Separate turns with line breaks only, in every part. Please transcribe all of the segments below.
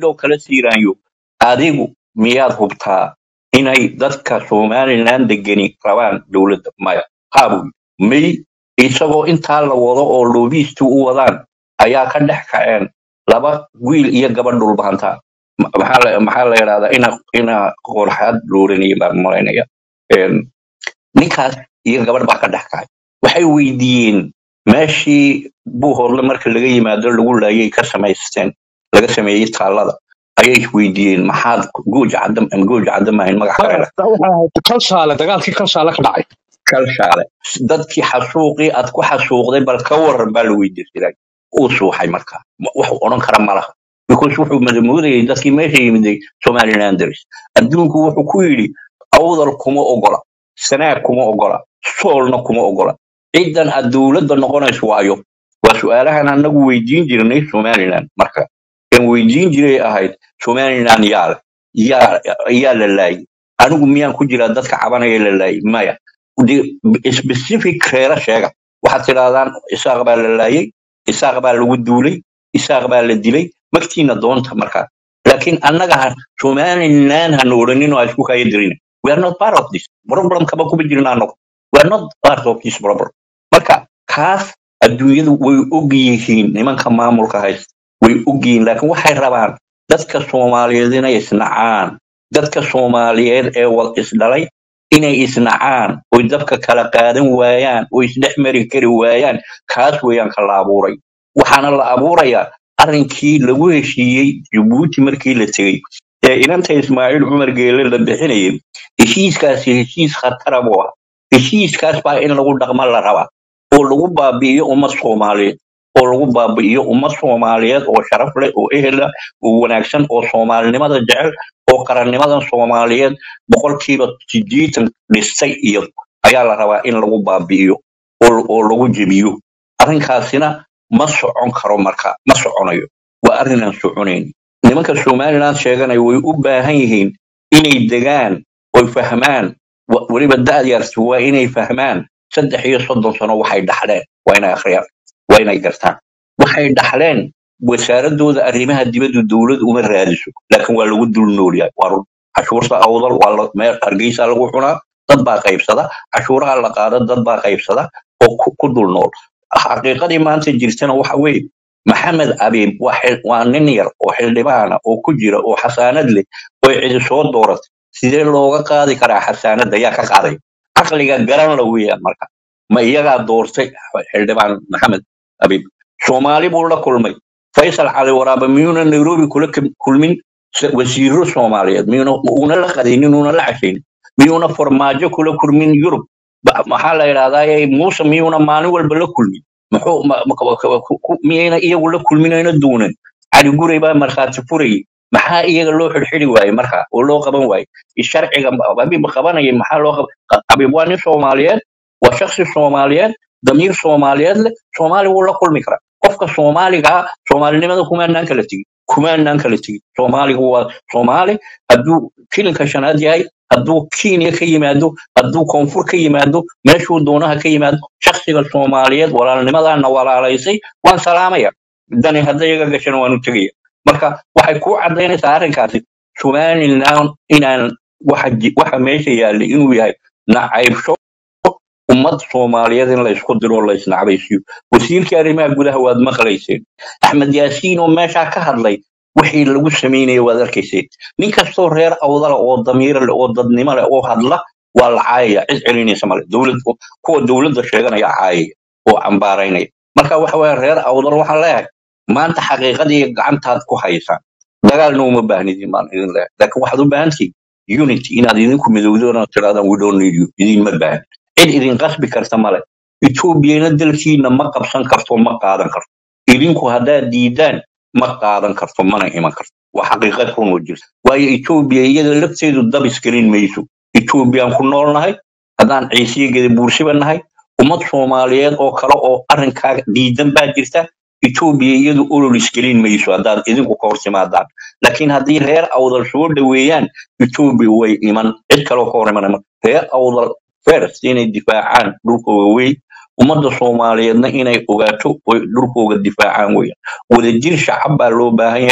sidoo kale siiraanyo adigu miyaad hubtaa inay dadka somaliland degani rabaan dowladda maya qaabu may isagoo intaa la wado oo loobiistu u wadaan ayaa ka dhex kaceen laba wiil iyo gabadh dhulbaanta Ma- maxaa la maxaa la yidhahdaa ina ina qorxaad looranaya baan malaynaya Een, ninkaas iyo gabadh baa ka dhex kacay waxay weydiiyeen meeshii buuhoodle marka laga yimaado lagu laayay ka samaysteen laga sameeyey taallada ayay weydiiyeen maxaad gooja cadda gooja cadda maahayn magac kale leh
waxay ahayd kalshaale dagaalkii kalshaale ka dhacay
kalshaale dadkii xasuuqii aad ku xasuuqday bal ka waran baa la weydiisaday uu suuxay markaa Ma- wax uu odhan kara ma laha because wuxuu madamoodayay dadkii meesha yimiday somalilanders adduunku wuxuu ku yidhi awdal kuma ogola sanaag kuma ogola soolna kuma ogola ciddan aad dowladda noqonayso waayo waa su-aalahan anagu weydiin jirnay somaliland marka kan weydiin jiray ahayd somaliland yaa leh yaa yaa la laayay anigu miyaan ku jiraa dadka cabanaya la laayay maya de- specific reera sheega waxaad tidhahdaan isaaq baa la laayay isaaq baa lagu duulay isaaq baa la dilay magtiina doonta markaa laakiin annaga ha- somaliland hana odhanin oo ha isku kaya dirina we are not part of this problem kaba kuma jirna anagu we are not part of this problem marka kaas adduunyadu way og yihiin nimanka maamulka haysta way og yihiin laakiin waxay rabaan dadka soomaaliyeed inay isnacaan dadka soomaaliyeed ee wal isdhalay inay isnacaan oy dabka kala qaadan waayaan oo isdhex mari kari waayaan kaas weeyaan ka la abuuray waxaana la abuurayaa arrinkii lagu heshiiyey jabuuti markii la tegey ee inanta ismaaciil cumar geele la bixinayay heshiiskaasi heshiis khatara buu ahaa heshiiskaas baa in lagu dhaqma la rabaa oo lagu baabi'iyo ummad soomaaliyeed oo lagu baabi'iyo ummad soomaaliyeed oo sharaf leh oo ehel ah oo wanaagsan oo soomaalinimada jecel oo qarannimadan soomaaliyeed boqolkiiba sideetan dhistay iyo ayaa la rabaa in lagu baabi'iyo oo oo lagu jebiyo arrinkaasina ma socon karo marka ma soconayo waa arrin aan soconayn nimanka somaliland sheeganaya way u baahan yihiin inay degaan oy fahmaan wa- weliba da'yartu waa inay fahmaan saddex iyo soddon sano waxay dhaxleen waa inay akhriyaan waa inay gartaan waxay dhaxleen wasaaradooda arrimaha dibadda dowlad uma raadiso laakiin waa lagu dul noolyahay waa run cashuurta awdal waa la- meel hargeysa lagu cunaa dad baa qaybsada cashuuraha la qaado dad baa qaybsada oo ku ku dul nool xaqiiqadii maanta jirtana waxa weeye maxamed abiib waa xil- waa nin yar oo xildhibaana oo ku jira oo xasaanad leh oo cidi soo dooratay sidee looga qaadi karaa xasaanadda yaa ka qaaday caqliga garan la weeyaan marka ma iyagaa doortay xildhibaan maxamed abiib soomaali buu la kulmay faysal cali waraabe miyuuna nairobi kula kum- kulmin s- wasiiro soomaaliyeed miyuuna uuna la qadaynin uuna la cashaynin miyuuna farmaajo kula kulmin yurub Ba- maxaa la yidhahdaa muuse miyuuna maalin walba la kulmin muxuu ma- ma- ka- ku- ku- miyayna iyagu la kulminayna duunan cali guray baa markhaati furayay maxaa iyaga loo xidhxidhi waaye marka oo loo qaban waaye sharciga abiib qabanaya maxaa loo qaban abiib waa nin soomaaliyeed waa shaksi soomaaliyeed damiir soomaaliyeed leh soomaali wuu la kulmi karaa qofka soomaaliga ah soomaalinimada kumaanaan kala tegin kumaanaan kala tegin soomaaligu waa soomaali hadduu kilinka shanaad yahay hadduu kenya ka yimaado hadduu koonfur ka yimaado meeshuu doonaha ka yimaado shaksiga soomaaliyeed walaalnimadaana walaalaysay waan salaamaya dani hadday iga gashana waanu tegaya marka waxay kuu cadaynaysaa arrinkaasi somaliland inaan waxa ji- waxa meesha yaallay inuu yahay nacaybsho ummad soomaaliyeed in la isku diro oo la isnacbaysiiyo wasiirkii arrimaha gudaha waad maqlayseen axmed yaasiin oo meeshaa ka hadlay wixii lagu samaynaya waad arkayseen nin kastoo reer awdala oo damiira leh oo dadnimo leh oo hadla waa la caayaya cid celinaysa male dowlad kuwa dowladda sheeganaya caayaya oo cambaaraynaya marka waxa weeye reer awdal waxaan leeyahay maanta xaqiiqadii gacantaad ku haysaan dagaalna uma baahnidin baan idin leeyahay laakiin waxaad u baahan tihiin unity inaad idinku midowdaan oo tirahdaan we don't need you idinma baahan cid idin qasbi karta male etoobiyana dalkiina ma qabsan karto ma qaadan karto idinku haddaad diidaan ma qaadan karto mana iman karto waa xaqiiqad run oo jirta waayo etoobiya iyada lafteedu dab isgelin mayso etoobiyaan ku noolnahay haddaan ciisiyageda buursiba nahay ummad soomaaliyeed oo kale oo arrinkaa diidan baa jirta etoobiya iyadu olol isgelin mayso haddaad idinku ka hor timaadaan laakiin haddii reer awdal soo dhoweeyaan etoobiya way iman cid kaloo ka hor imanama reer awdal first inay difaacaan dhulkooga weyn ummadda soomaaliyeedna inay ogaato oy dhulkooga difaacaan weeyaan wadajir shacab baa loo baahan yahay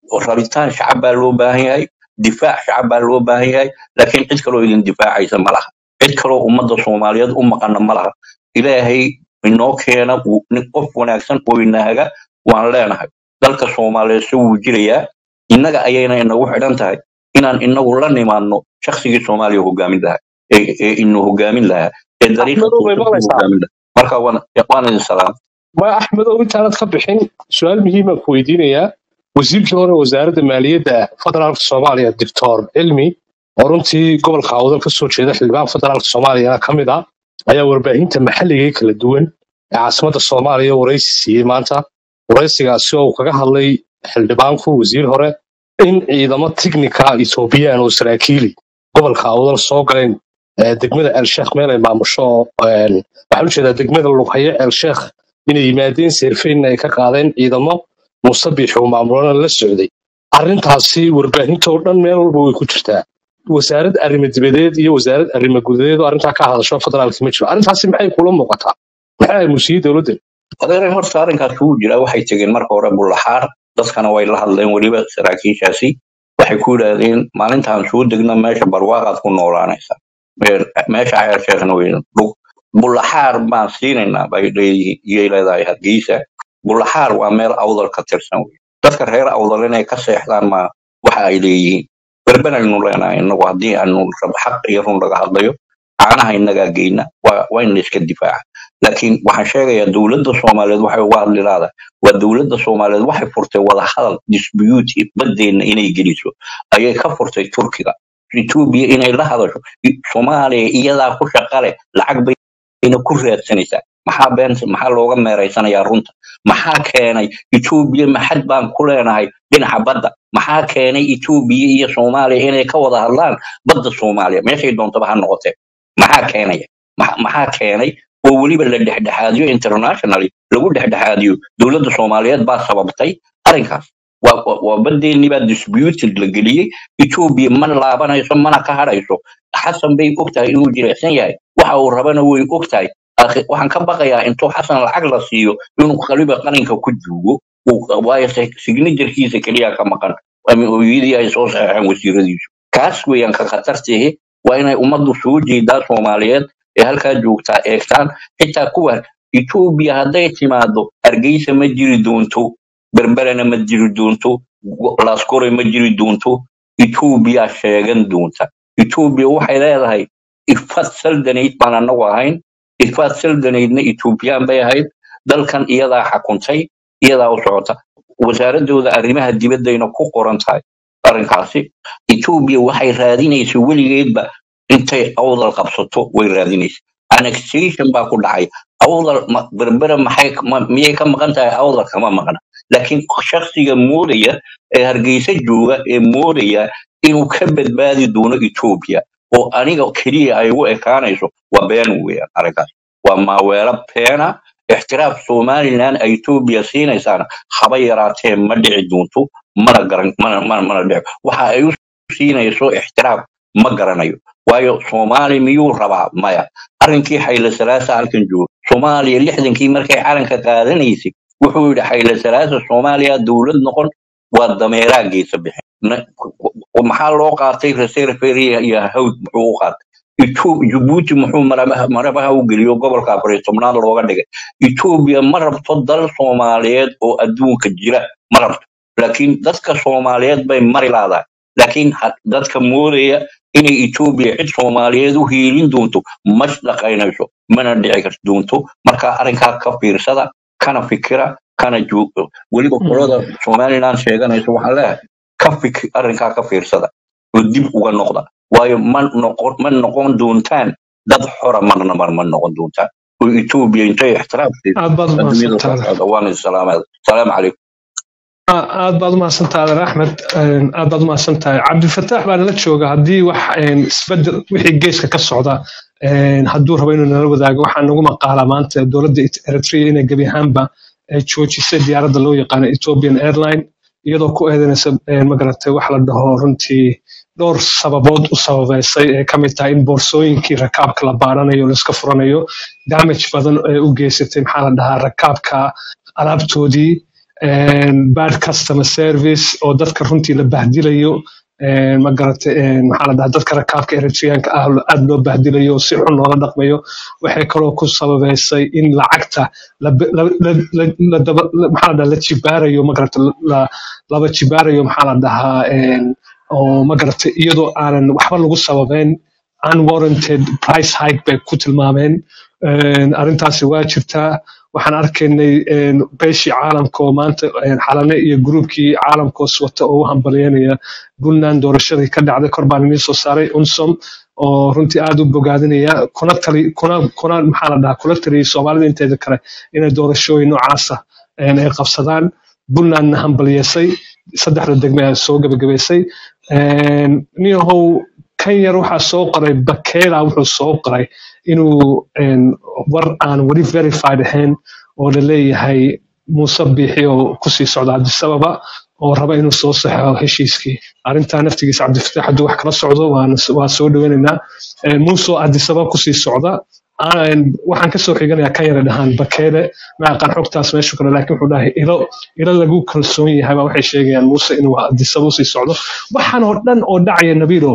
rabitaan shacab baa loo baahan yahay difaac shacab baa loo baahan yahay laakiin cid kaloo idin difaacaysa ma laha cid kaloo ummadda soomaaliyeed u maqana ma laha ilaahay inoo keena uu- nin qof wanaagsan oo inaaga waan leenahay dalka soomaaliyeed se wuu jirayaa innaga ayayna inagu xidhan tahay inaan inagu la nimaadno shaksigii soomaaliya hogaamin lahaa ee ee inu hogaamin lahaa ee dariiqa
axmedow bay
toosan ku
maqlaysaa
hogaamin lahaa marka waan waan idin salaam
ma axmedow intaanad ka bixin su-aal muhiimaan ku weydiinayaa wasiirkii hore wasaaradda maaliyadda federaalka soomaaliya doctor cilmi oo runtii gobolka awdal ka soo jeeda xildhibaan federaalka soomaaliyana ka mid ah ayaa warbaahinta maxalliga ee kala duwan ee caasimadda soomaaliya waraysi siiyey maanta waraysigaasi oo uu kaga hadlay xildhibaanku wasiir hore in ciidamo tiknika etoobiyaan oo saraakiili gobolka awdal soo galeen ee degmada elsheekh meel ay maamusho oo, een, waxaan ujeedaa degmada lughaye elsheekh inay yimaadeen seerfeynna ay ka qaadeen ciidamo musabix oo maamulana la socday arrintaasi warbaahinta oo dhan meel walba way ku jirtaa wasaarad arrimo dibadeed iyo wasaarad arrimo gudadeed oo arrintaa ka hadasho federaalka ma jiro arrintaasi maxay kula muuqataa maxay ahayd musiiya dowladda
adeer horta arrinkaas wuu jiraa waxay tegeen marka hore bullaxaar dadkana way la hadleen weliba saraakiishaasi waxay ku yidhaahdeen maalintaan soo degna meesha barwaaqaad ku noolaanaysa Meer- meesha ceer sheekhna wey dhug bullaxaar baan siinaynaa bay leeyihiin iyay leedahay hargeysa bullaxaar waa meel awdal ka tirsan wey dadka reer awdal inay ka seexdaan ma waxa ay leeyihiin berbenaynu leenahay inagu haddii aanu rab xaq iyo run laga hadlayo caanaha innagaa geyna waa waa in la iska difaaca laakiin waxaan sheegayaa dowladda soomaaliyeed waxay uga hadli laadahay waa dowladda soomaaliyeed waxay furtay wadahadal dispute badeenna inay geliso ayay ka furtay turkiga etoobiya inay la hadasho I- soomaaliya iyadaa ku shaqa leh lacag bayna ku raadsanaysaa maxaa been maxaa looga meeraysanayaa runta maxaa keenay etoobiya maxad baan ku leenahay dhinaca badda maxaa keenay etoobiya iyo soomaaliya inay ka wada hadlaan badda soomaaliya meeshay doontaba ha noqotee maxaa keenaya Ma- maxaa keenay oo weliba la dhexdhexaadiyo internationally lagu dhexdhexaadiyo dowladda soomaaliyeed baa sababtay arrinkaas waa waa- waa badeennii baa disputed la geliyey etoobiya ma laabanayso mana ka hadhayso xasan bay ogtahay inuu jirecsan yahay waxa uu rabana way ogtahay Akhi- waxaan ka baqayaa intuu xasan lacag la siiyo inuu qaliba qalinka ku juugo uu- waayo signajarkiisa keliya ka maqan ama ooyadii ay soo saxeexeen wasiiradiisu kaas weeyaan ka khatartihi waa inay ummaddu soo jeedaa soomaaliyeed ee halkaa joogtaa eegtaan xitaa kuwa etoobiya hadday timaado hargeysa ma jiri doonto berberena ma jiri doonto Go- laaskore ma jiri doonto etoobiya sheegan doonta etoobiya waxay leedahay ifad saldanayd baan anagu ahayn ifad saldanaydna etoobiyaan bay ahayd dalkan iyadaa xakuntay iyadaa u socota wasaaradooda arrimaha dibaddayna ku qoran tahay arrinkaasi etoobiya waxay raadinaysa weligeedba intay awdal qabsato way raadinaysa annexation baa ku dhacay awdal ma- berbera maxay ma- miyay ka maqan tahay awdal kama maqna laakiin shakhsiga moodaya ee hargeysa jooga ee moodaya inuu ka badbaadi doono etoobiya oo aniga keliya ay u ekaanayso waa been weeyaan arrinkaas waa maaweelo beena ixtiraaf somalilan ay etoobiya siinaysaana haba yaraatee ma dhici doonto mana garan mana mana mana dhici waxa ay u siinayso ixtiraaf ma garanayo waayo soomaali miyuu rabaa maya arrinkii xayle salaasa halkan jooga soomaaliya lixdankii markay calanka qaadanaysay wuxuu yidhi xayle salaasa soomaaliya dowlad noqon waa dameeraa geesa bixin Na- maxaa loo qaatay reserve area iyo hawd muxuu u qaatay Ethiop- Djibouti muxuu marabaha marabaha u geliyo gobolka afar iyo tobnaad looga dhigay Ethiopia ma rabto dal Soomaaliyeed oo adduunka jira ma rabto laakiin dadka Soomaaliyeed bay mari laadahay laakiin ha- dadka moodaya inay Ethiopia cid Soomaaliyeed u hiilin doonto ma shaqaynayso mana dhici karto doonto marka arrinkaa ka fiirsada kana fikira kana joog weliba qolada Somaliland sheeganaysa waxaan leeyahay ka fik arrinkaa ka fiirsada oo dib uga noqda waayo ma noqon ma noqon doontaan dad xora marna mar ma noqon doontaan oo Ethiopia intay ixtiraam siiso
aad baad
adduunyada ka
umahadsantahay
socda waan islaamada salaamu calaykum
Aa- aad baad umahadsantahay adeer axmed Een, aad baad umahadsantahay cabdifataax baa nala jooga haddii wax een, isbedel wixii geeska ka socda een, hadduu rabo inuu nala wadaago waxaa nagu maqaalaa maanta dowladda Et- eritrea inay gebi ahaanba ay joojisay diyaaradda loo yaqaano ethiopian airline iyadoo ku eedanaysa een, magaratay wax la dhaho runtii dhowr sababood u sababeysay ee ka mid tahay in boorsooyinkii rakaabka la baaranayo la iska furanayo damage badan ee u geysatay maxaa la dhahaa rakaabka alaabtoodii een, bad customer service oo dadka runtii la bahdilayo een, ma garatay een, maxaa la dhahaa dadka rakaabka eritreanka ah aad loo bahdilayo si xun loola dhaqmayo waxay kaloo ku sababeysay in lacagta la la- la- la- la daba- la- maxaa la dhahaa la jibaarayo ma garatay la- laba jibaarayo maxaa la dhahaa een, oo ma garatay iyadoo aanan waxba lagu sababeyn unwarranted price hike bay ku tilmaameen Een, arrintaasi waa jirtaa waxaan arkaynay een, beeshii caalamka oo maanta een, xalane iyo gruubkii caalamkoos wata oo u hambalyeynaya puntland doorashadii ka dhacday kor baan idiin soo saaray unsom oo runtii aad u bogaadinaya kuna tali kuna kuna maxaa la dhahaa kula taliyay soomaalida inteeda kale inay doorashooyin noocaasa een, ay qabsadaan puntlandna hambalyeysay saddexda degme ay soo gebagabaysay Een, niyahow kan yar waxaa soo qoray bakela wuxuu soo qoray inuu een, war aan weli verified ahayn oo la leeyahay muuse biixi oo kusii socda cabdisababa oo raba inuu soo saxo heshiiskii arrintaa naftigiisa cabdifataax hadduu wax kala socdo waana- waa soo dhaweynaynaa Een, muuse oo cabdisababa kusii socda Aan- waxaan kasoo xiganayaa kan yara dhahaan bakeele ma aqaan xogtaas meeshu kale laakiin wuxuu dhahay ilo ilo lagu kalsoon yahay baa waxay sheegayaan muuse inuu cabdisababa usii socdo waxaan oo dhan oo dhacaya nabiilo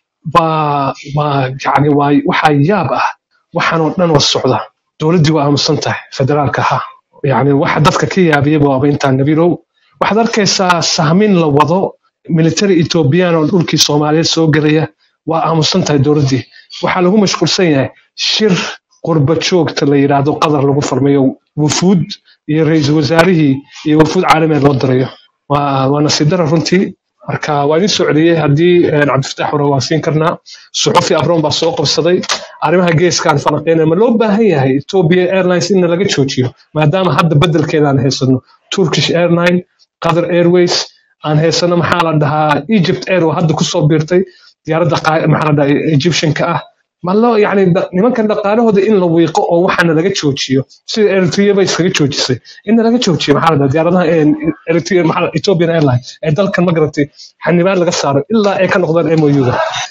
waa waa yani waa waxaa yaab ah waxaan oo dhan oo socda dowladdii waa aamusan tahay federaalka ha yani waxa dadka ka yaabiyaba waaba intaa nabiilow waxaad arkaysaa sahmin la wado military ethoobiyan oo dhulkii soomaaliyeed soo gelaya waa aamusan tahay dowladdii waxaa lagu mashquulsan yahay shir qurba joogta la yidhaahdo qadar lagu farmayo wufuud iyo ra-iisul wasaarihii iyo wufuud caalamiya loo dirayo waa waa nasiib dara runtii marka waa idin soo celiyey haddii een, cabdifataax hore waan siin karnaa suxufi abroon baa soo qabsaday arrimaha geeskaan falanqeynaya ma loo baahan yahay ethiopia airlines in laga joojiyo maadaama hadda bedelkeeda aan haysano turkish airline qatar airways aan haysano maxaa la dhahaa egypt air oo hadda kusoo biirtay diyaaradda qaa- maxaa la dhahaa egyptianka ah ma loo yani da- nimankan dhaqaalahooda in la wiiqo oo waxaana laga joojiyo sida eritrea bay iskaga joojisay in laga joojiyo maxaa la dhahaa diyaaradaha een, eritrea maxaa la- ethiopian airline ee dalkan ma garatay xanibaan laga saaro ilaa ay ka noqdaan mou-ga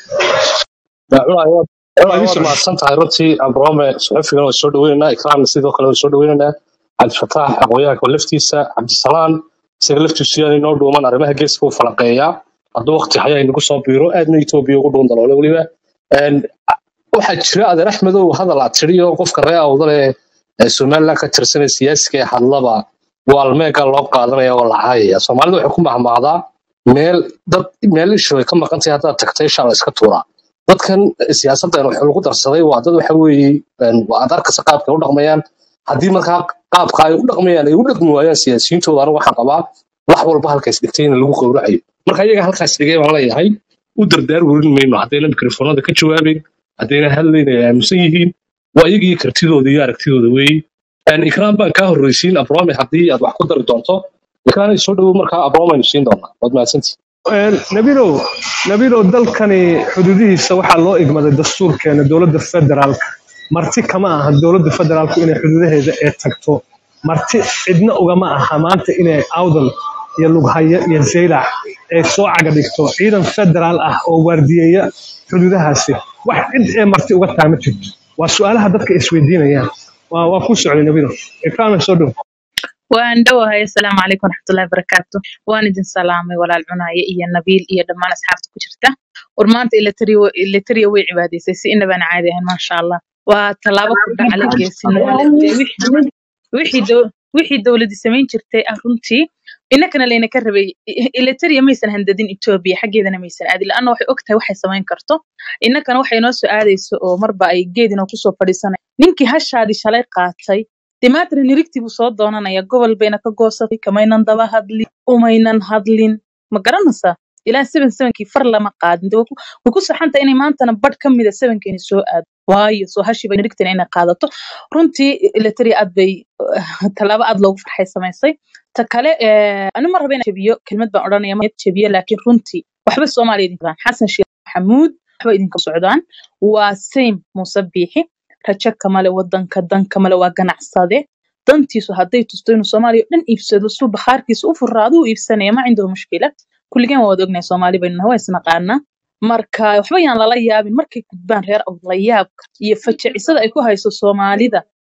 cunayo
waa idin
waad
soo
mahadsan tahay runtii abrome suxufigan waa soo dhaweynaynaa ikraamna sidoo kale waa soo dhaweynaynaa cabdifataax aqoonyahanka laftiisa cabdisalaan isaga laftiisu yaan inoo dhuuman arrimaha geeska uu falanqeeyaa hadduu waqti haya inagu soo biiro aadna etoobiya ugu dhuun daloole weliba Een, waxaa jira adeer axmedow hadal aad tiriyo qofka ree awdale ee somaliland ka tirsanaya siyaasiga ee hadlaba waalmeega loo qaadanaya oo la caayaya soomaalida waxay ku mahmaadaa meel dad meel ishu ay ka maqan tahay haddaad tagtay ishaa la iska tuuraa dadkan siyaasaddan wax lagu darsaday waa dad waxa weeye een, waa aad arkaysa qaabka ay u dhaqmayaan haddii markaa qaabka ay u dhaqmayaan ay u dhaqmi waayaan siyaasiyiintooda anigu waxaan qabaa wax walba halkaas dhigtay in lagu gowracayo marka iyaga halkaas dhigay baan leeyahay u dardaar werin mayno haddayna mikrofoonada ka jawaabeyn haddayna hadlayn ay aaminsan yihiin waa iyaga iyo kartidooda iyo aragtidooda weeye Een, ikraam baan kaa horreysiin abrome haddii aad wax ku dari doonto ikraam soo dhowow markaa abrome aynu siin doonaa waad mahadsantihi
Een, nabilow nabilow dalkani xuduudihiisa waxaa loo igmaday dastuurkeena dowladda federaalka marti kama aha dowladda federaalku inay xuduudaheeda ee tagto marti cidna ugama aha maanta inay awdal iyo lughaya iyo zeylac ay soo caga dhigto ciidan federaal ah oo waardiyeeya xuduudahaasi wax cid ee marti uga tahay ma jirto waa su-aalaha dadka isweydiinayaan waa waa ku socday nabilow ikraama soo dhow
waan dhowahay asalaamu calaykum waraxmatullahi wabarakaatu waan idin salaamay walaal cunaaye iyo nabiil iyo dhammaan asxaabta ku jirta war maanta ilatariya way cibaadaysay si inabaan caadi ahayn maasha allah waa tallaabo ku dhacala geesinimo leh dee wixii wixii dow- wixii dowladdi samayn jirtay ah runtii innakana layna ka rabay ilatariya maysan handadin etoobiya xaggeedana maysan aadin la-anna waxay og tahay waxay samayn karto innakana waxay noo soo aadayso oo marba ay geedina kusoo fadhiisanay ninkii hashaadii shalay qaatay dee maantana nirigtii buu soo doonanaya gobol bayna ka goosatay kamaynan daba hadlin umaynan hadlin ma garanaysaa ilaa seven sevenkii far lama qaadin dee way ku way ku saxanta inay maantana badh ka mida sevenkeeni soo aado waayo soo hashiiba nirigtina inay qaadato runtii ilatari aad bay tallaabo aad loogu farxay samaysay ta kale eh, ani ma raba inaan jebiyo kelmad baan odhanaya ma jebiyo laakiin runtii waxba soomaaliya idin qabaan xasan sheekh maxamuud waxba idinka socdaan waa same muuse biixi rajo kamale wadanka dan kamale waa ganacsade dantiisu hadday tusto inuu soomaaliya oo dhan iibsado suu bakhaarkiisa u furaado u iibsanaya ma cindahu mushkila kulligeen waa wada ognahay soomaali baynu nahay waa isnaqaanaa marka waxba yaan lala yaabin markay gudbaan reer awd la yaabka iyo fajacisada ay ku hayso soomaalida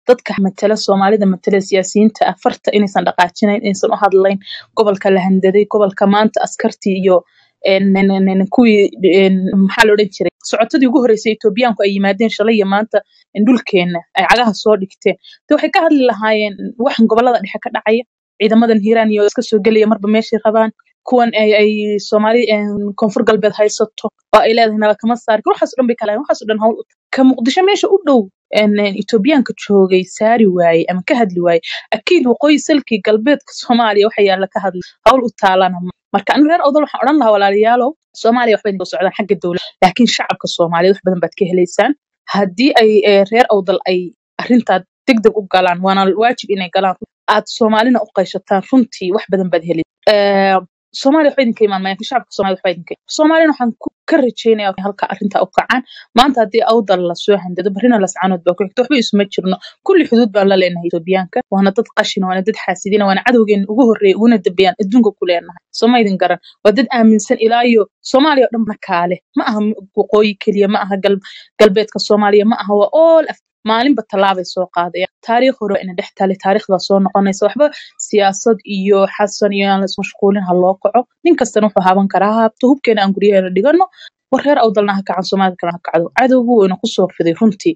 dadka matala soomaalida matala siyaasiyiinta ah farta inaysan dhaqaajinayn inaysan u hadlayn gobolka la handaday gobolka maanta askartii iyo en- en- en- en- kuwii en, maxaa la odhan jiray socotadii ugu horreysay etoobiyaanku ay yimaadeen shalay iyo maanta en, dhulkeenna ay cagaha soo dhigteen de waxay ka hadli lahaayeen waxan gobolada dhexe ka dhacaya ciidamadan hiiraan iyo iska soo gelaya marba meeshay rabaan kuwan ay ay soomaali en, koonfur galbeed haysato oo ay leedahay nala kama saari karo waxaas oo dhan bay kalahayn waxaas oo dhan hawl u tahay ka muqdisho meesha u dhow en, en, etoobiyaanka joogay saari waaye ama ka hadli waaye akiid waqooyi salkii galbeedka soomaaliya waxa yaalla ka hadli hawl u taalana ma marka anigu reer odol waxaan odhan lahaa walaalayaalow soomaaliya waxbay soo socdaan xagga dowladda laakiin shacabka soomaaliyeed wax badan baad ka helaysaan haddii ay eh, reer awdal ay arrintaa degdeg u galaan waana waajib inay galaan aad soomaalina u qayshataan runtii wax badan baad heli Eh, soomaaliya waxba idinka imaan maayaan shacabka soomaalida waxba idinka soomaalina waxaan ku- ka rajeynaya halka arrintaa u kacaan maanta haddii awdal lasoo handado barrina lascanood baa ku xigta waxba isuma jirno kulli xuduud baan la leenahay etoobiyaanka waana dad qashina waana dad xaasidina waana cadowgeena ugu horreeya uguna dambeeyaan adduunka ku leenahay sooma idin garan waa dad aaminsan ilaa iyo soomaaliya oo dhan na kaale ma aha waqooyi keliya ma aha gal- galbeedka soomaaliya ma aha waa all af maalinba tallaabay soo qaadaya taariikh hore waa ina dhex tali taariikhdaa soo noqonaysa waxba siyaasad iyo xasan iyo aan la ismashquulin ha loo kaco nin kastana wuxuu haban karaa ha habto hubkeena aan guryaheena dhigano war reer awdalna ha kacan soomaalida kalena ha kacdo cadowgu wayna kusoo fiday runtii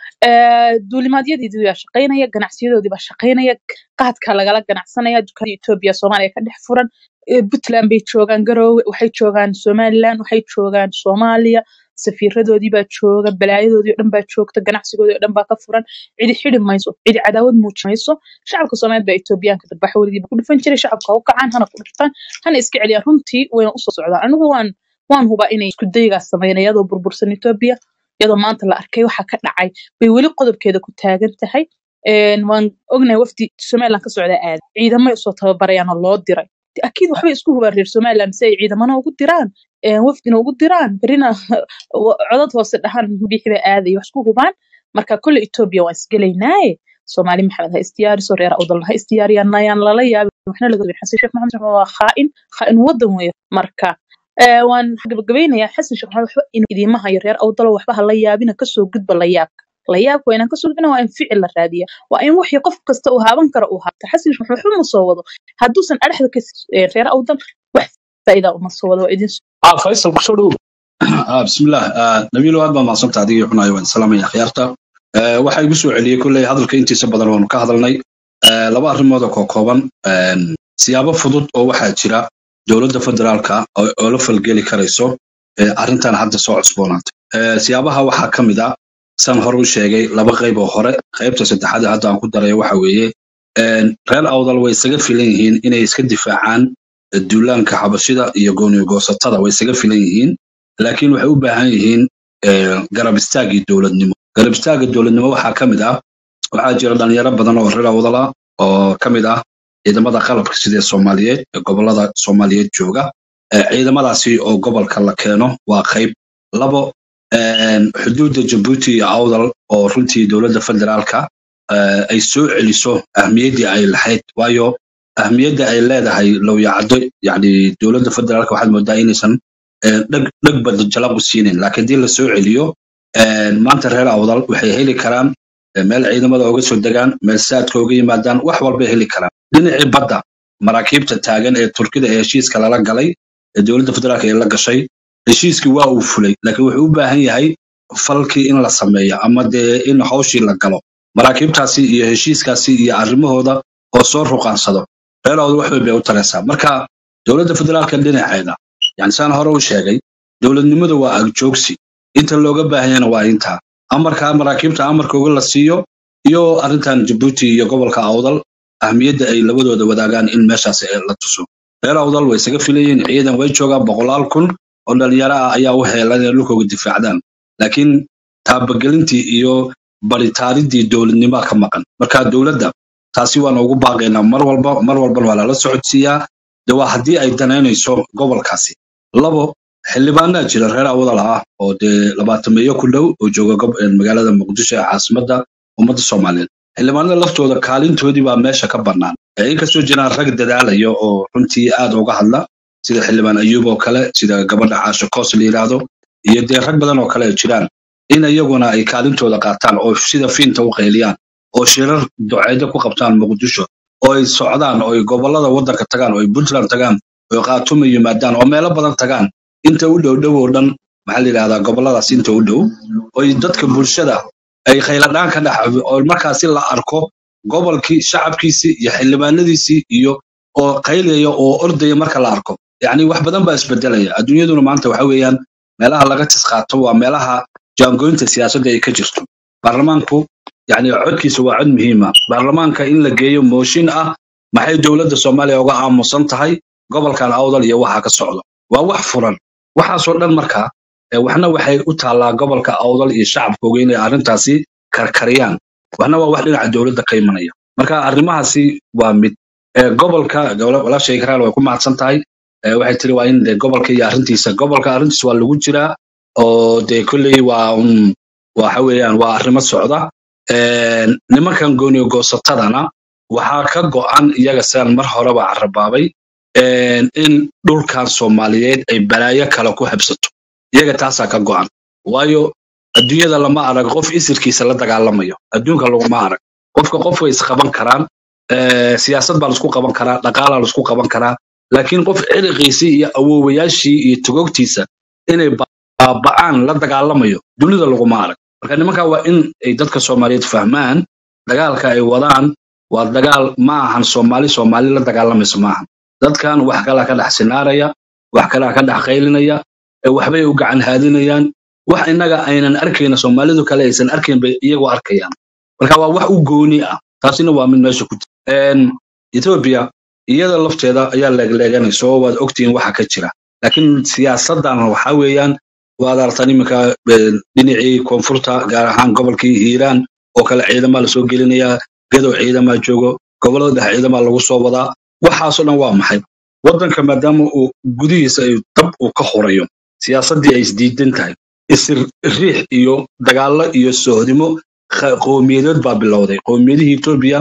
Eh, duulimaadyadii baa shaqaynaya ganacsiyadoodii baa shaqaynaya qaadka lagala ganacsanaya dukaanada etoobiya soomaaliya ka dhex furan Eh, puntland bay joogaan garoowe waxay joogaan somaliland waxay joogaan soomaaliya safiiradoodii baa jooga balaayadoodii oo dhan baa joogta ganacsigoodii oo dhan baa ka furan cidi xidi mayso cidi cadaawad muuji mayso shacabka soomaaliyeed baa etoobiyaanka darbaxa weligiiba ku dhufan jiray shacabka ha u kacaan hana ku dhuftaan hana iska celiyaan runtii wayna usoo socdaan anigu waan waan hubaa inay isku daygaas sameeyaan iyadoo burbursan etoobiya iyadoo maanta la arkay waxa ka dhacay bay weli qodobkeeda ku taagan tahay Een, waan ognahay wafdi somaliland ka socda aad ciidamay usoo tababarayaan oo loo diray De, akiid waxbay isku hubaan reer somaliland si ay ciidamana ugu diraan een, wafdina ugu diraan berina wa- codad hoose dhahaan bixi bay aadaya wax isku hubaan marka kolle etoobiya waan isgelaynaaye soomaali maxamed ha isdiyaariso reer awdalna ha isdiyaariyaan ayaan lala yaabin waxna laga weynin xasan sheekh maxamed raxmaan waa khaa'in khaa'in wadan weeye marka eh, waan gabagabeynayaa xasan sheekh maxamed waxba inuu idiima hayo reer awdalo waxba ha la yaabina kasoo gudba la yaabka la yaabka waa inaan kasoo gudbina waa in ficil la raadiya waa in wixii qof kasta uu haaban karo uu haabta xasan sheekh maxamed waxba ma soo wado hadduusan adhexda ka eh, reer awdal wax faa'iida uma soo wado waa idin
ah faysal kusoo dhow
Ah, bismillaah Ah, nabiilo aad baa mahadsanta adigii xunayo waan salaamaya akhyaarta Eh, waxaa igu soo celiyey kolley hadalka intiisa badan waanu ka hadalnay Eh, laba arrimood oo koo kooban Een, siyaabo fudud oo waxaa jira dowladda federaalka oo oo la falgeli karayso eh, arrintan hadda soo cusboonaatay Eh, siyaabaha waxaa ka mid a san hore u sheegay laba qayb oo hore qaybta saddexaad ee hadda aan ku darayo waxa weeye een, reer awdal way isaga filan yihiin inay iska difaacaan eh, duulaanka xabashida iyo gooniyo goosatada way isaga filan yihiin laakiin waxay u baahan yihiin eh, garab istaagii dowladnimo garab istaagga dowladnimo waxaa ka mid ah waxaa jira dhalinyaro badan oo reer awdal ah oo ka mid ah ciidamada qalabka sida soomaaliyeed ee gobolada soomaaliyeed jooga Eh, ciidamadaasi oo gobolka la keeno waa qayb labo een, xuduudda jabuuti iyo awdal oo runtii dowladda federaalka eh, ay soo celiso ahmiyaddii ay lahayd waayo ahmiyadda ay leedahay lowyacaddo yacni dowladda federaalka waxaad moodaa inaysan eh, dheg dheg bada jalaq u siinin laakiin haddii la soo celiyo een, maanta reer awdal waxay heli karaan eh, meel ciidamada uga soo degaan meel saadka uga yimaadaan wax walbay heli karaan dhinacii badda maraakiibta taagan ee turkida ee heshiiska lala galay ee dowladda federaalka ee la gashay heshiiskii waa uu fulay laakiin wuxuu u baahan yahay falkii in la sameeyo ama dee in hawshii la galo maraakiibtaasi iyo heshiiskaasi iyo arrimahooda oo soo ruqaansado reerooda wax weyn bay u taraysaa marka dowladda federaalka dhinaceeda yani saan hore u sheegay dowladnimadu waa agjoogsi inta looga baahanyana waa intaa amarka maraakiibta amarka uga la siiyo iyo arrintan jabuuti iyo gobolka awdal ahmiyadda ay labadooda wadaagaan in meeshaas eh, la tuso reer awdal way isaga filayeen ciidan way joogaan boqolaal kun oo dhalinyaro ah ayaa u heelan inay dhulkooga difaacdaan laakiin taabagelintii iyo baritaaridii dowladnimoa ka maqan marka dowladda taasi waan ugu baaqaynaa mar walba mar walbana waa lala socodsiiyaa de waa haddii ay danaynayso gobolkaasi labo xildhibaanaa jira reer awdal ah oo dee labaatameeyo ku dhow oo jooga gob- eh, magaalada muqdisho ee caasimadda ummadda soomaaliyeed xildhibaanada laftooda kaalintoodii baa meesha ka bannaan Eh, inkastoo jiraan rag dadaalaya oo runtii aad uga hadla sida xildhibaan ayuub oo kale sida gabadha caasho koos la yidhaahdo iyo dee rag badan oo kale ay jiraan in iyaguna ay kaalintooda qaataan oo sida fiinta u qayliyaan oo shirar duceedo ku qabtaan muqdisho oo ay socdaan oo ay gobolada waddanka tagaan oo ay puntland tagaan oo ay khaatumo yimaadaan oo meelo badan tagaan inta u dhow dhow oo dhan maxaa la yidhahdaa goboladaas inta u dhow oo ay dadka bulshada ay khayladhaan ka dhex oo markaasi la arko gobolkii shacabkiisii iyo xildhibaanadiisii iyo oo qaylaya oo ordaya marka la arko yacni wax badan baa isbedelaya adduunyaduna maanta waxa weeyaan meelaha laga tisqaato waa meelaha jaangoynta siyaasadda ay ka jirto baarlamaanku yacni codkiisa waa cod muhiima baarlamaanka in la geeyo mooshin ah maxay dowladda soomaaliya uga aamusan tahay gobolkan awdal iyo waxa ka socdo waa wax furan waxaasoo dhan markaa eh, waxna waxay u taallaa gobolka awdal iyo shacabkooga inay arrintaasi karkariyaan waxna waa wax dhinaca dowladda ka imanaya marka arrimahaasi waa mid Eh, gobolka gobol- walaashay karaal way ku mahadsan tahay Eh, waxay tiri waa in de gobolka iyo arrintiisa gobolka arrintiisa waa lagu jiraa oo de kolley waa un waxa weeyaan waa arrimo socda Eh, nimankan gooniyo goosatadana waxaa ka go'an iyaga sidaan mar horeba carabaabay eh, in dhulkan soomaaliyeed ay balaayo kale ku habsato iyaga taasaa ka go'an waayo adduunyada lama arag qof isirkiisa la dagaalamayo adduunka laguma arag qofka qof way isqaban karaan eh, siyaasad baa laisku qaban karaa dhaqaalaa laisku qaban karaa laakiin qof ciriqiisii iyo awoowayaashii iyo togogtiisa inay baaba'aan la dagaalamayo dunida laguma arag marka nimanka waa in ay dadka soomaaliyeed fahmaan dagaalka ay wadaan waa dagaal ma ahan soomaali soomaali la dagaalamayso ma ahan dadkan wax kalaa ka dhex sinaaraya wax kalaa ka dhex qaylinaya ee waxbay u gacan haadinayaan wax innaga aynan arkayna soomaalidu kale aysan arkayn bay iyagoo arkayaan marka waa wax u gooni ah taasina waa mid meesha ku jira ethiopia iyada lafteeda ayaa leegleeganaysa oo waad ogtihiin waxa ka jira laakiin siyaasadan waxa weeyaan waad aragtaan iminka eh, dhinacii koonfurta gaar ahaan gobolkii hiiraan oo kale ciidamaa lasoo gelinayaa gadow ciidamaa joogo gobolada dhexe ciidamaa lagu soo wadaa waxaasoo dhan waa maxay waddanka maadaama uu gudihiisa ay dab uu ka horayo siyaasaddii ay isdiidan tahay isir riix iyo dagaallo iyo sohdimo kha- qowmiyadeed baa bilowday qowmiyadihii etoobiya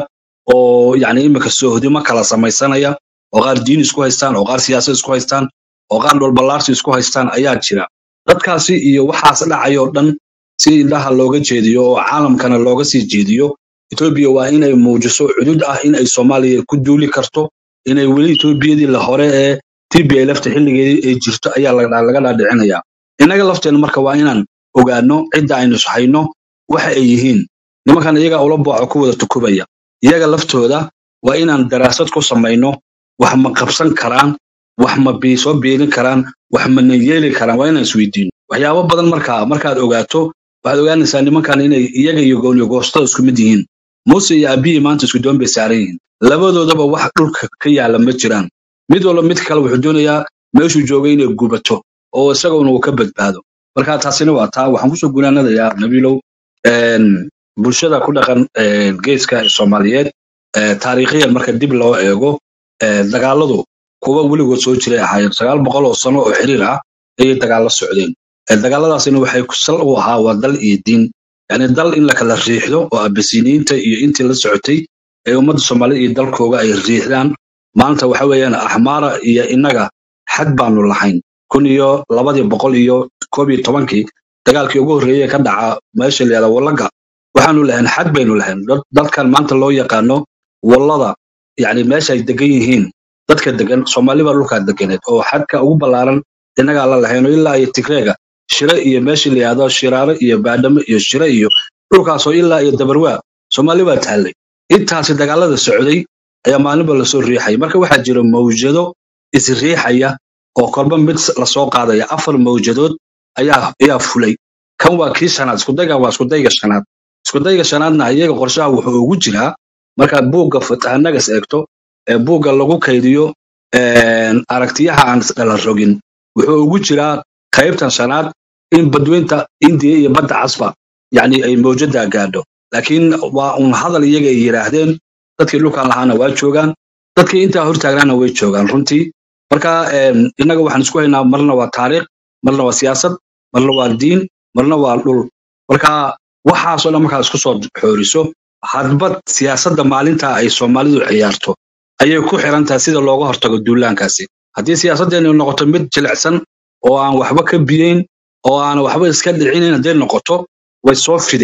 oo yacni iminka sohdimo kala samaysanaya oo qaar diin isku haystaan oo qaar siyaasad isku haystaan oo qaar dhulballaarsi isku haystaan ayaa jira dadkaasi iyo waxaas dhacayoo dhan si indhaha looga jeediyo oo caalamkana looga sii jeediyo etoobiya waa inay muujiso cudud ah in ay soomaaliya ku duuli karto inay weli etoobiyadii la hore ee tba lafta xilligeedii ay jirto ayaa laga laga dhaadhicinaya innaga lafteena marka waa inaan ogaano cidda aynu hayno waxa ay yihiin nimankan iyaga ula booco ku wada tukubaya iyaga laftooda waa inaan daraasad ku samayno wax ma qabsan karaan wax ma bii soo biirin karaan wax mana yeeli karaan waa inaan isweydiino waxyaabo badan markaa markaad ogaato waxaad ogaanaysaa nimankan inay iyaga iyo gooniyo goostada isku mid yihiin muuse iyo abiyi maanta isku doon bay saaran yihiin labadoodaba wax dhulka ka yaala ma jiraan mid walba mid kale wuxuu doonayaa meeshuu joogay inay gubato oo isaguna uu ka badbaado marka taasina waa taa waxaan kusoo gunaanadayaa nabiilow een, bulshada ku dhaqan een, geeska soomaaliyeed ee, taariikhiyan marka dib loo eego ee, dagaaladu kuwa weligood soo jiray ahaayeen sagaal boqol oo sano oo xiriir ah ayay dagaalo socdeen Ee, dagaaladaasina waxay ku sal u ahaa waa dal iyo diin yani dal in la kala riixdo oo abasiniinta iyo intii la socotay ee ummadda soomaalida iyo dalkooga ay riixdaan maanta waxa weeyaan axmaara iyo innaga xad baanu lahayn kun iyo labadii boqol iyo koob iyo tobankii dagaalkii ugu horreeyay ee ka dhaca meesha la yihahda wallaga waxaanu lahayn xad baynu lahayn Dad- dadkan maanta loo yaqaano wallada yani meesha ay degan yihiin dadka degan soomaali baa dhulkaa deganeed oo xadka ugu ballaaran innagaa la lahayn oo ilaa iyo tigreega shire iyo meesha la yihahdo shiraare iyo baadhamo iyo shire iyo dhulkaasoo ilaa iyo dabarwaa soomaali baa taallay intaasi dagaalada socday ayaa maalinba lasoo riixaya marka waxaa jira mawjado isriixaya oo kolba mid s- lasoo qaadaya afar mawjadood ayaa ayaa fulay kan waa kii shanaad iskudaygan waa iskudayga shanaad iskudayga shanaadna iyaga qorshaha wuxuu ugu jiraa markaad buugga fatahanagas eegto ee buugga lagu kaydiyo een, aragtiyaha aan isdhala rogin wuxuu ugu jiraa qaybtan shanaad in badweynta indiya iyo badda casba yacni ay mawjada gaadho laakiin waa un hadal iyaga ay yidhaahdeen dadkii dhulkan lahaana waa joogaan dadkii intaa hortaagnaana way joogaan runtii marka een, innaga waxaan isku haynaa marna waa taariikh marna waa siyaasad marna waa diin marna waa dhul marka waxaasoo dhan markaad isku soo xooriso hadbad siyaasadda maalinta ay soomaalidu ciyaarto ayay ku xiran tahay sida looga hortago duulaankaasi haddii siyaasaddeenu noqoto mid jilicsan oo aan waxba ka biyeyn oo aan waxba iska dhicinayn hadday noqoto way soo fiday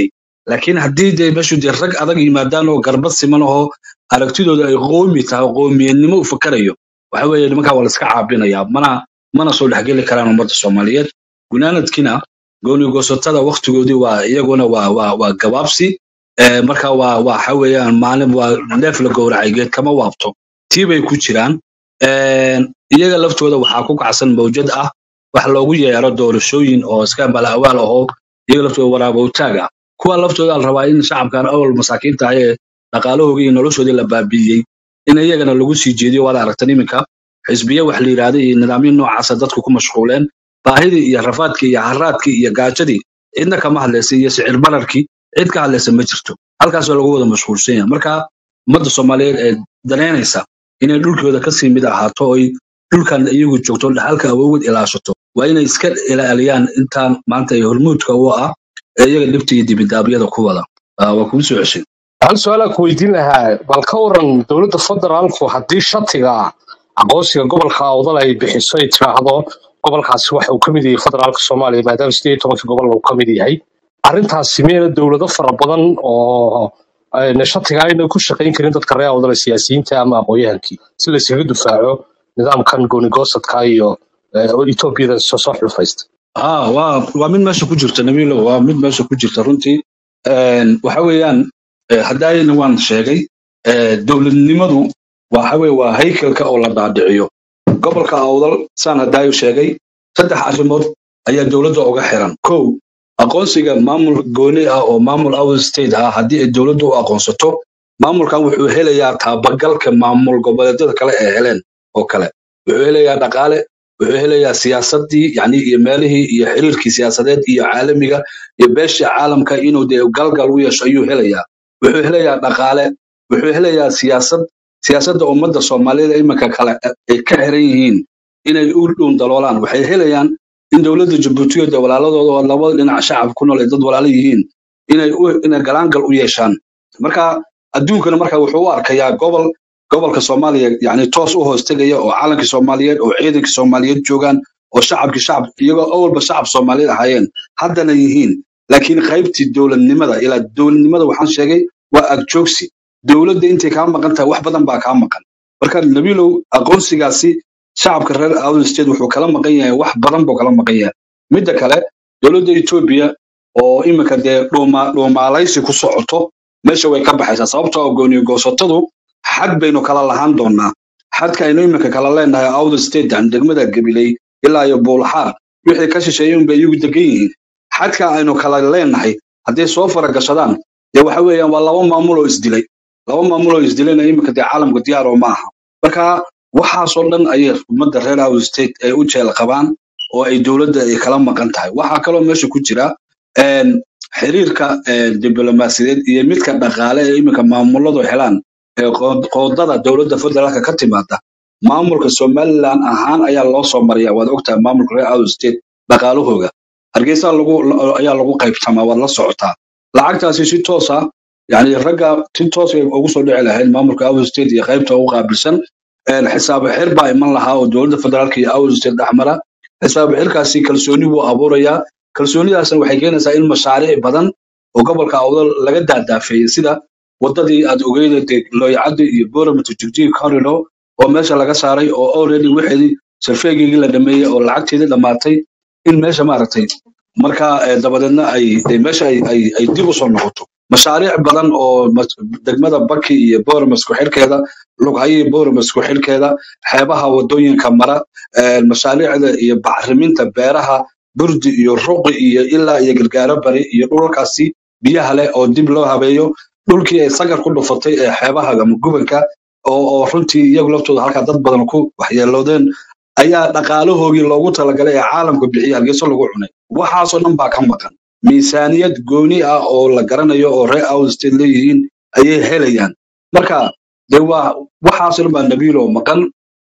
laakiin haddii dee meeshu dee rag adag yimaadaan oo garbad siman oo aragtidooda ay qoomi tahay oo qoomiyadnimo u fakarayo waxa weeye nimankaa waa la iska caabinayaa mana mana soo dhexgeli karaan ummadda soomaaliyeed gunaanadkina goonigoosatada waktigoodii waa iyaguna waa waa waa gabaabsi Eh, marka waa waxa weeyaan maalin waa neef la gowracay geed kama waabto tii bay ku jiraan Eh, iyaga laftooda waxaa ku kacsan mawjad ah wax loogu yeero doorashooyin oo iska balaawaal ahoo iyaga laftooda waraabowtaag ah kuwa laftooda la rabaa in shacabkan awal masaakiinta ah ee dhaqaalahoodii iyo noloshoodii la baabi'iyey in iyagana lagu sii jeediyo waad aragtan iminka xisbiye wax la yidhaahda iyo nidaamyo noocaasa dadku ku mashquuleen baahidii iyo rafaadkii iyo haraadkii iyo gaajadii cidna kama hadlaysa iyo sicir bararkii cid ka hadlaysa ma jirto halkaasoo lagu wada mashquulsan yahay marka ummadda soomaaliyeed ee danaynaysa inay dhulkooda kasii mid ahaato oy dhulkan iyagu joogto dhaxalka awoogod ilaashato waa inay iska ilaaliyaan intaan maanta ay hormuudka u ah ee iyaga dhibta iyo dibidaabyada ku wada Ah, waa kugu soo ceshay
hal su-aalaa ku weydiin lahaa bal ka waran dowladda federaalku haddii shatiga aqoonsiga gobolka awdal ay bixiso ay tiraahdo gobolkaasi waxa uu ka mid yahay federaalka soomaaliya maadaama sideed iyo tobankii gobol uu ka mid yahay arrintaasi miyayna dowlado fara badan oo ayna shatiga ayna ku shaqayn karin dadka reer awdal ee siyaasiyiinta ama aqoonyahankii si layskaga difaaco nidaamkan goonigosadka iyo eh, oo etoobiyada soo soo xulfaysta
ah waa waa mid meesha ku jirta nabiilo waa mid meesha ku jirta runtii Een, waxa weeyaan eh, haddaayna waan sheegay eh, dowladnimadu waxa weye waa haykalka oo la dhaadhiciyo gobolka awdal saan haddaayo sheegay saddex arrimood ayaa dowladda uga xiran kow aqoonsiga maamul gooni ah oo maamul awdal state ah haddii ay dowladdu u aqoonsato maamulkan wuxuu helayaa taabagalka maamul goboleedyada kale ee heleen oo kale wuxuu helayaa dhaqaale wuxuu helayaa siyaasadii yani iyo meelihii iyo xiriirkii siyaasadeed iyo caalamiga iyo beeshii caalamka inuu dee galgal u yeesho ayuu helayaa wuxuu helayaa dhaqaale wuxuu helayaa siyaasad siyaasadda ummadda soomaaliyeed ee iminka kale ay ka xiran yihiin inay u dhuun daloolaan waxay helayaan in dowladda jabuuti iyo dee walaaladooda oo labada dhinac shacab ku nool ay dad walaalo yihiin inay u inay galaangal u yeeshaan marka adduunkana marka wuxuu u arkayaa gobol gobolka soomaaliya yani toos u hoos tegaya oo calankii soomaaliyeed oo ciidankii soomaaliyeed joogaan oo shacabkii shacab iyagoo awalba shacab soomaaliyeed ahaayeen haddana yihiin laakiin qaybtii dowladnimada ilaa dowladnimada waxaan sheegay waa agjoogsi dowladda intay kaa maqan tahay wax badan baa kaa maqan marka nabiilow aqoonsigaasi shacabka reer awdal state wuxuu kala maqan yahay wax badan buu kala maqan yahay midda kale dowladda etoobiya oo iminka dee dhuuma dhuumaalaysi ku socoto meesha way ka baxaysaa sababtoo ah gooni goosatadu xad baynu kala lahaan doonaa xadka aynu iminka kala leenahay awdal state aan degmada gabiley ilaa iyo buulxaar wixii ka shisheeyay unbay iyagu degan yihiin xadka aynu kala leenahay hadday soo faragashadaan dee waxa weeyaan waa laba maamul oo isdilay laba maamul oo isdilayna iminka dee caalamka diyaar oo maaha marka waxaasoo dhan ayay ummadda reer awdal state ay u jeel qabaan oo ay dowladda ay kala maqan tahay waxaa kaloo meesha ku jira een, xiriirka een, diblomaasiyadeed iyo midka dhaqaale ee iminka maamuladu helaan ee qood- qoodada dowladda federaalka ka timaada maamulka somaliland ahaan ayaa loo soo mariyaa waad ogtahay maamulka reer awdal state dhaqaalahooga hargeysa lagu la- ayaa lagu qaybsamaa waad la socotaa lacagtaasi si toos ah yani ragga si toos ay ugu soo dhici lahayd maamulka awdal state iyo qaybta ugu qaabilsan een, xisaabo xir baa iman lahaa oo dowladda federaalka iyo awdal state dhexmara xisaabo xirkaasi kalsooni buu abuurayaa kalsoonidaasna waxay keenaysaa in mashaariic badan oo gobolka awdal laga daadaafeeyey sida wadadii aad ogeyda dee looyacadda iyo boramata jigjiga corridor oo meesha laga saaray oo already wixeedii sarfeegeygii la dhameeyey oo lacagteedii dhammaatay in meesha maaragtay marka eh, dabadeedna ay dee meesha ay ay ay dib u soo noqoto mashaariic badan oo mas- degmada baki iyo boramas ku xidhkeeda lughayo iyo boramas ku xidhkeeda xeebaha wadooyinka mara eh, mashaariicda iyo bacriminta beeraha burdi iyo ruqi iyo ilaa iyo gargaaro bari iyo dhulkaasi biyaha leh oo dib loo habeeyo dhulkii ay sagar ku dhufatay ee xeebaha ama gubanka oo oo runtii iyagu laftooda halkaa dad badan ku waxyeeloodeen ayaa dhaqaalahoogii loogu talagalay ee caalamka bixiya hargeyso lagu cunay waxaasoo dhan baa ka maqan miisaaniyad gooni ah oo la garanayo oo reer awdal state leeyihiin ayay helayaan marka de waa waxaasoo dhan baa nabiilo maqan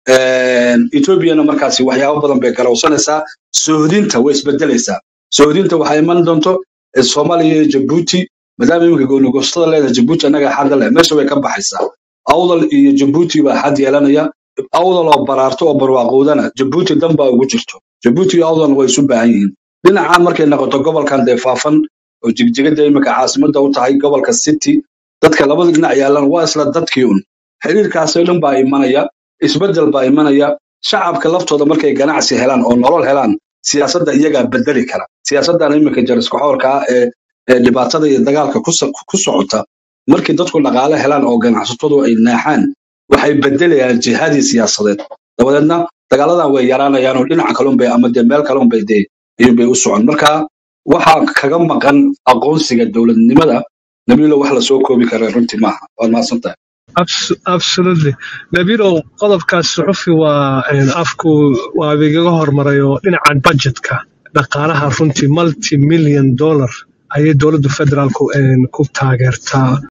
Een, ethoobiana markaasi waxyaabo badan bay garowsanaysaa sohdinta way isbedelaysaa sohdinta waxaa iman doonto eh, soomaaliya iyo jabuuti maadaama iminka goonigoostada leedahay jabuuti annaga xadda leh meesha way ka baxaysaa awdal iyo jabuuti baa xad yeelanaya awdal oo baraarto oo barwaaqoodana jabuuti dan baa ugu jirto jabuuti iyo awdalna way isu baahan yihiin dhinacan markay noqoto gobolkan dee faafan oo jigjigada imika caasimada u tahay gobolka city dadka labada dhinac yaalan waa isla dadkii un xiriirkaasoo dhan baa imanaya isbedel baa imanaya shacabka laftooda markay ganacsi helaan oo nolol helaan siyaasadda iyagaa bedeli kara siyaasaddan imika jariskaxoorka ah ee ee dhibaatada iyo dagaalka ku so- ku socota markii dadku dhaqaale helaan oo ganacsatadu ay naaxaan waxay bedelayaan jihadii siyaasadeed dabadeedna dagaaladan way yaraanayaan oo dhinaca kalunbay ama dee meel kalunbay dee ayuunbay u socon marka waxaa kaga maqan aqoonsiga dowladnimada nabiilo wax lasoo koobi kara runtii maaha waad mahadsan tahay
Abs- absolutely nabiilow qodobkaas suxufi waa een, afku waa igaga hormaray oo dhinaca budgetka dhaqaalaha runtii multi million dollar ayay dowladda federaalku een, ku taageertaa